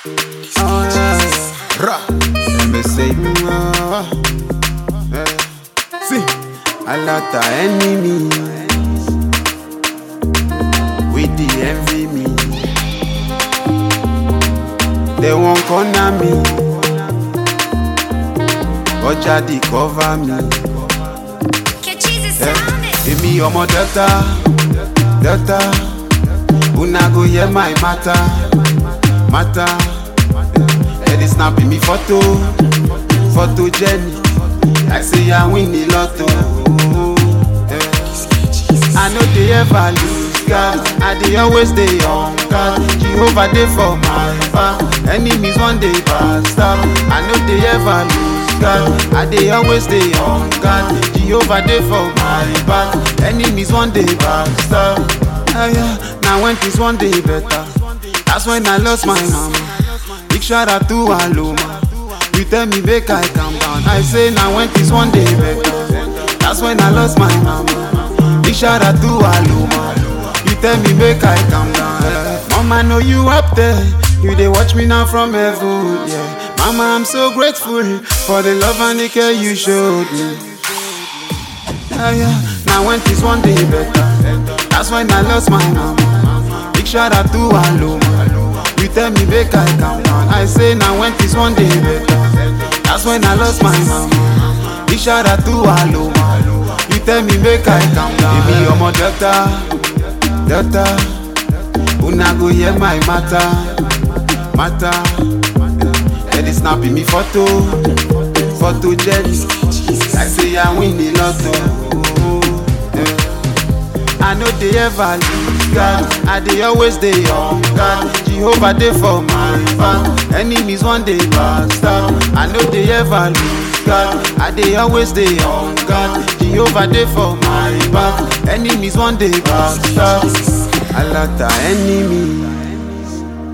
Oh, yeah. Ra. Let me say, ah, eh. See, a lot of enemies with the envy me. They won't corner me, but jadi cover me. Èmi ọmọ Delta, Delta, una go hear my matter, matter. Ẹ dey snap me photo, photo Jenny, like say I win the lotto. Eh. I no dey ever lose guard, I dey always dey on guard. Jehovah dey for my back, enemies wan dey backstab. I no dey ever lose guard, I dey always dey on guard. Jehovah dey for my back, enemies wan dey backstab. Ah, yeah. Now when things one day better, that's when I lost my mama. Big shout out to Aloma. You tell me make I calm down. I say now when things one day better, that's when I lost my mama. Big shout out to Aloma. You tell me make I calm down. eh. Mama know you up there. You dey watch me now from heaven, yeah. Mama, I'm so grateful for the love and the care you showed me. Yeah, yeah. Now when things one day better, that's when I lost my mama. Big shout out to Aloma. You tell me make I calm down. I say now when things one day better, that's when I lost my mama. Big shout out to Aloma. You tell me make I calm down. Èmi ọmọ Delta, Delta, una go hear my matter, matter. Ẹ dey snap me photo, photo Jenny. Like say I win the lotto. Eh. I no dey ever lose guard. I dey always dey on guard. Jehovah dey for my back. Enemies wan dey backstab. I no dey ever lose guard. I dey always dey on guard. Jehovah dey for my back. Enemies wan dey backstab. A lot of enemies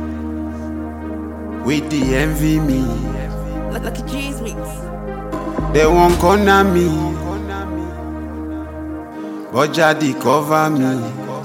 with the envy me. Look, look at G's mix. They won't corner me, but jadi cover me.